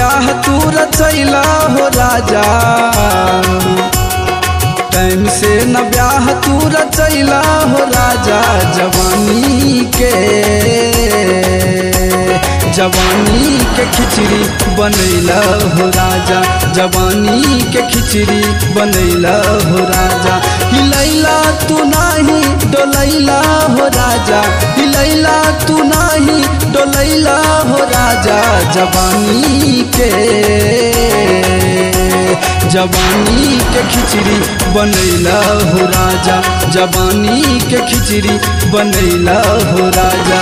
ब्याह तू रचैला हो राजा टाइम से न ब्याह तू रचैला हो राजा जवानी के जवानी के खिचड़ी बनैला हो राजा जवानी के खिचड़ी बनैला हो राजा हिलैला तू नाही डोलैला हो राजा हिलैला तू नाही डोलैला हो राजा जवानी के जवानी के खिचड़ी बनैला हो राजा जवानी के खिचड़ी बनैला हो राजा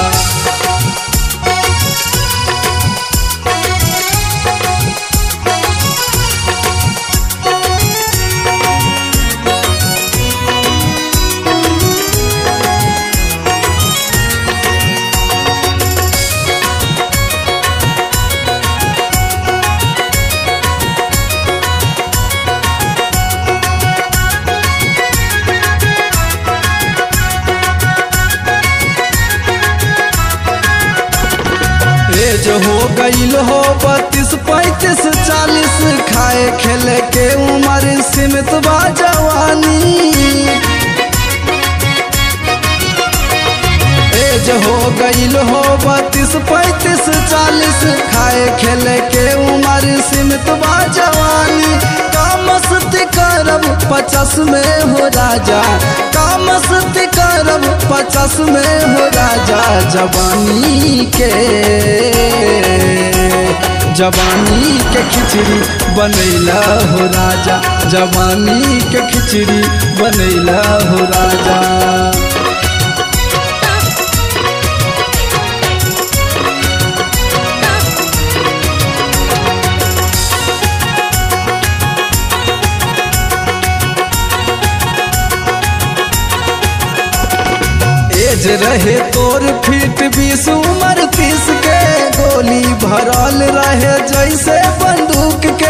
एज हो गईल हो बत्तीस पैंतीस चालीस खाए खेले के उम्र सीमित बा जवानी एज हो गईल हो बत्तीस पैंतीस चालीस खाए खेले के उम्र सीमित बा जवानी कामस्ती करब पचास में हो राजा कामस्ती करब पचास में हो राजा जवानी के जवानी के खिचड़ी बनैला हो राजा जवानी के खिचड़ी बनैला हो राजा एज रहे तोर फीट बीस उमर तीस के गोली भरल रहे जैसे बंदूक के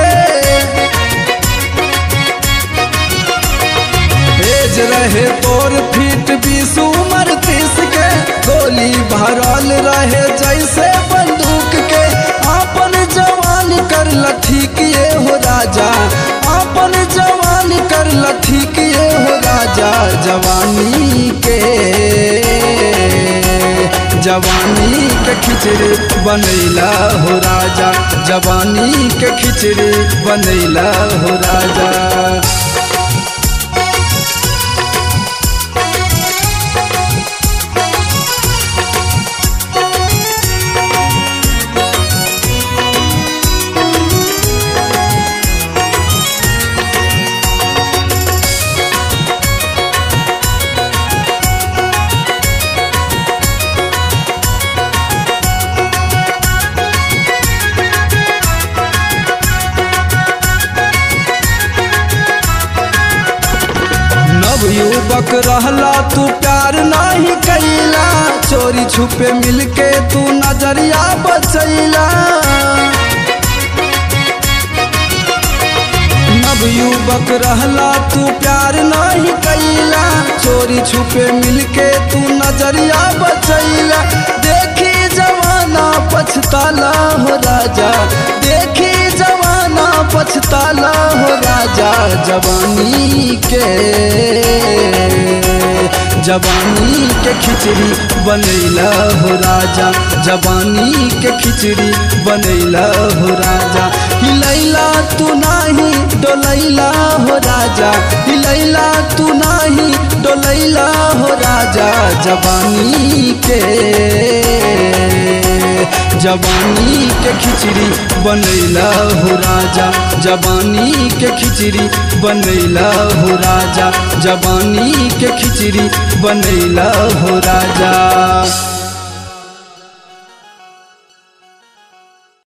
एज रहे तोर फीट बीस उमर तीस के गोली भरल रहे जैसे बंदूक के अपन जवान कर लठी किए हो राजा अपन जवान कर लठी किए हो राजा जवानी के जवानी के खिचड़ी बनैला हो राजा जवानी के खिचड़ी बनैला हो राजा नव युवक रहला तू प्यार नहीं कैला चोरी छुपे मिलके तू नजरिया बचैला नव युवक रहला तू प्यार नहीं कैला चोरी छुपे मिलके तू नजरिया बचैला देखी जवाना पछताला हो राजा देखी जवाना पछताला हो राजा जवानी के जवानी के खिचड़ी बनैला हो राजा जवानी के खिचड़ी बनैला हो राजा हिलैला तू नाही डोलैला हो राजा हिलैला तू नाही डोलैला हो राजा जवानी के जवानी के खिचड़ी बनैला हो राजा जवानी के खिचड़ी बनैला हो राजा जवानी के खिचड़ी बनैला हो राजा